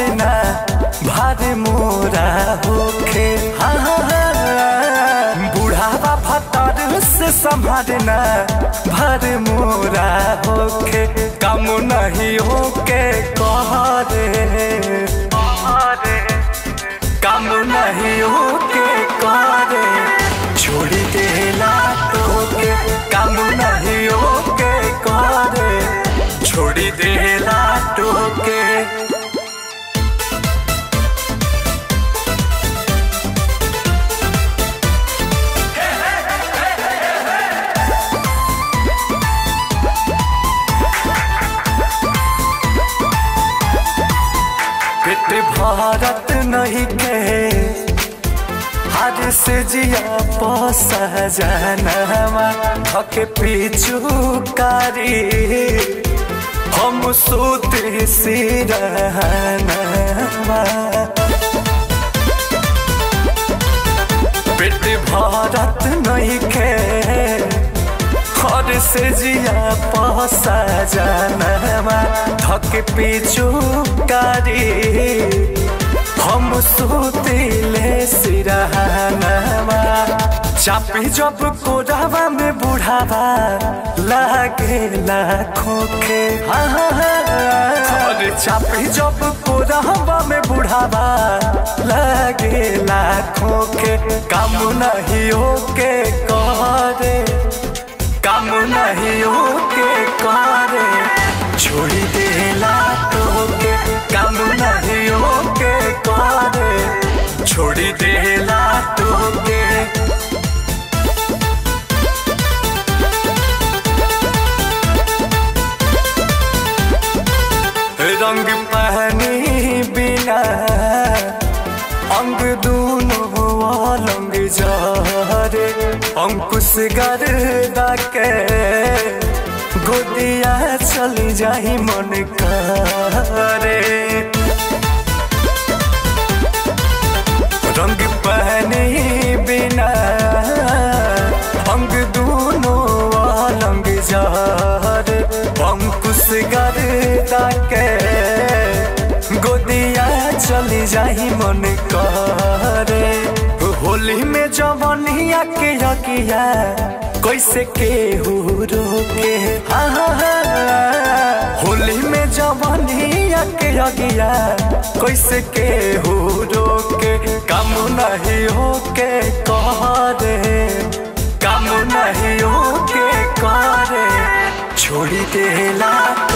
संभारना भार मोरा होखे हाँ हाँ हाँ बुढ़ावा फतर से संभारना भार मोरा होखे कम नहीं होके कहरे कम नहीं होके करे छोड़ देला तोके कम नहीं होके करे छोड़ देला तोके पेट भारत नहीं के हर से जिया पोसा जानवा धके पीछू कारी हम सोते सिरहनवा पेट भारत नहीं के हर से जिया पोसा जानवा धके पीछू कारी हम सुतिले सिरहनवा चापी जब कोरावा में बुढ़ावा लागे लाखों के हाँ हाँ हाँ और चापी जब कोरावा में बुढ़ावा लागे लाखों के काम नहीं होके करे काम नहीं होके करे छोड़ी देला तोके काम नहीं होके करे छोड़ी देला तोके रंग पहनी बिना अंग दूनो लंग जारे अंकुश गर्दा के गोदिया चल जाही मन करे रंग पहने बिना अंग दूनो लंग जार अंकुश गर्दा के गोदिया चली जाही मन करे होली में जवनिया के यकिया कैसे केहू रोके हाँ हाँ हाँ होली में जवनिया के यकिया कैसे केहू रोके कम नहीं होके करे कम नहीं होके करे छोड़ी देला